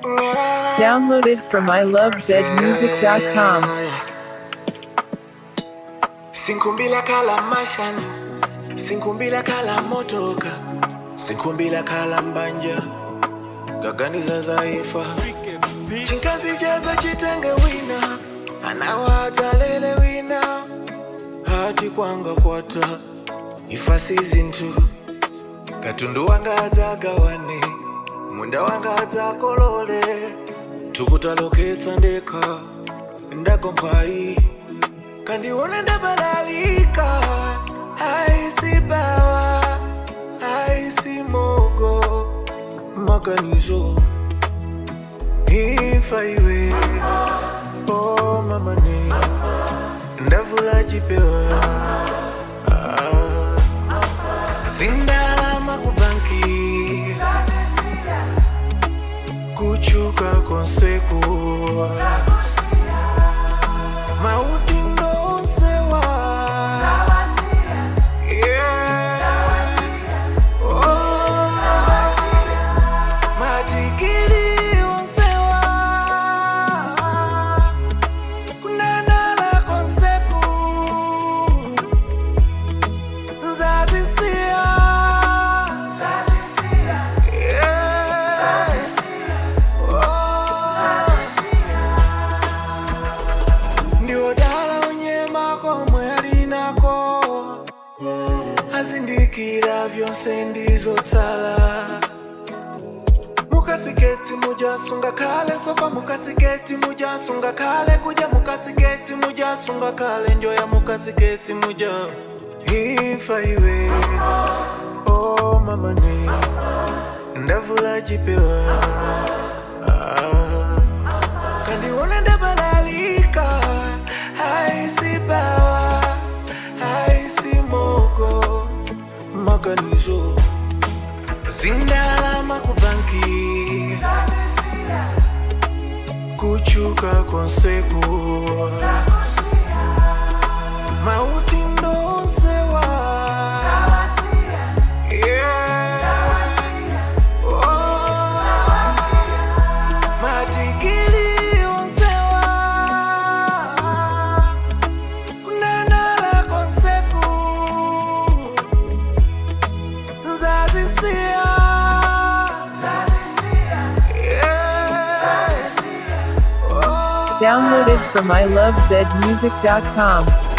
Downloaded from ilovezmusic.com. sinkumbila khala mashani sinkumbila khala motoka sinkumbila khala mbanja gaganiza zaifa chinkazi jaza chitenge wina anawatalele wina hati kwanga kwata ifasi zinthu katundu wanga adzagawane munda wanga adzakolole tukutaloketsa ndekha ndagomphayi kandiona ndabalalika aisi bawa aisi mogo maganizo ifa iwe o mamane ndavula chipewa Ah. zindalama kubanki kuchuka konseku mauti ndonsewa Yeah. Oh. matikili onsewa kunanala konseku nzazisiya Yeah. ndiwodala unyema komwe alinako azindikira vyonse ndizotsala mukasiketi mujasunga kale sofa mukasiketi mujasunga kale kuja mukasiketi mujasunga kale njoya mukasiketi muja ifa iwe o mamane ndavula chipewa ah. kandiona ndabalalika aisi bawa aisi mogo maganizo zindalama kubanki kuchuka konseku mauti ndonsewa Yeah. Oh. matikili onsewa kunanala konseku nzazisiya Yeah. Oh. Downloaded from ilovezmusic.com.